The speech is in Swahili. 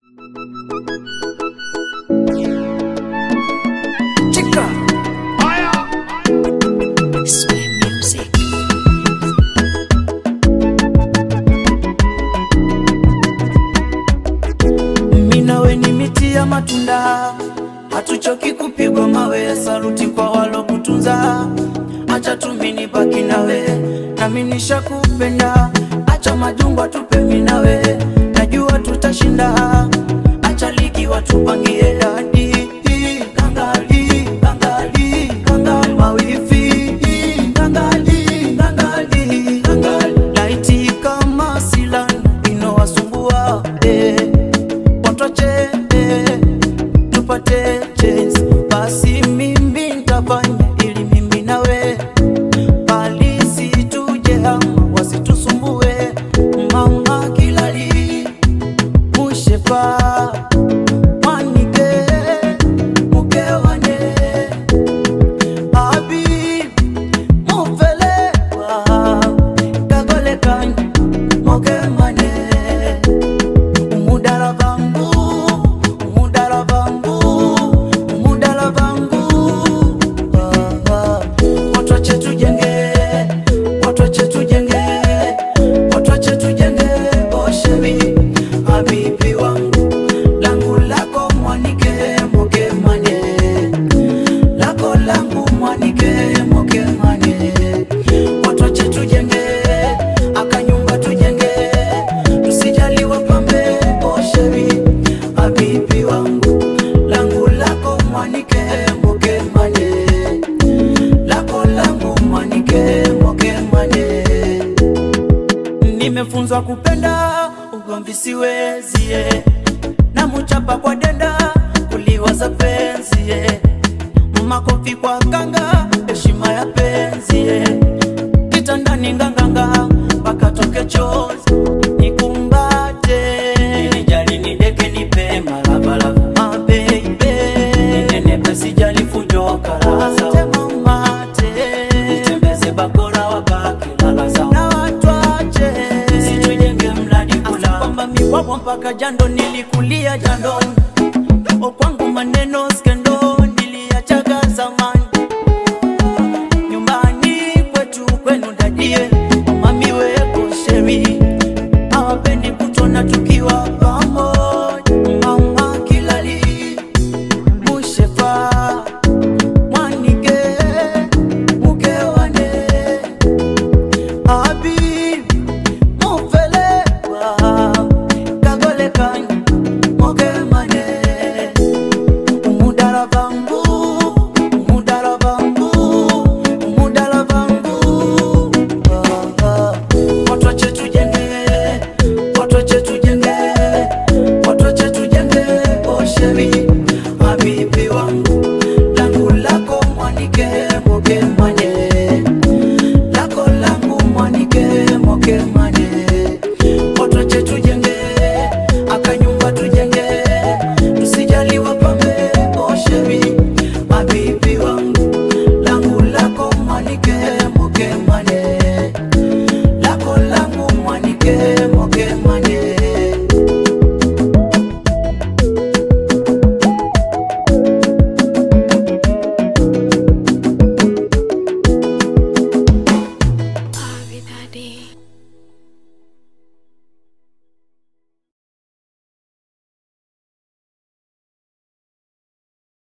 Chica. Sway music. Mimi nawe ni miti ya matunda, hatuchoki kupigwa mawe. Saluti kwa walokutunza, acha tumini baki nawe, nami nishakupenda. Acha majungwa tupe mimi nawe, najua tutashinda. Acha ligi watupangie dadi Kangali, kangali, kangali, mawifi Kangali, kangali, kangali Laiti kama silan inowasumbua eh watoche eh, tupate chance basi mimi ntafanya ili mimi nawe bali situje hama wasitusumbue mama kilali mushepa mwanike mukewane abi mufelewa kagolekanye mokemane umudala vangu umudala vangu umudala vangu Ah, ah. watu wache tujenge watu wache tujenge watu wache tujenge oshevi habibi wangu langu lako mwanike mokemane lako langu mwanike mokemane watu wache tujenge akanyumba tujenge tusijali wapambe oshevi habibi wangu langu lako mwanike mokemane lako langu mwanike mokemane nimefunzwa kupenda ugomvi siwezie na muchapa kwa denda kuliwaza penzi ye. makofi kwa kanga heshima ya penzi ye. kitandani nganganga pakatoke chozi nikumbate nijali nideke nipe malavalava mabeibe ninenepe sijali fujo karaza temamate nitembeze bakora wabaki lalaza na watwache situjenge mradi kula kwamba miwapo mpaka jando nilikulia jandoni o kwangu maneno skendo niliachaga zamani nyumbani kwetu kwenu dadie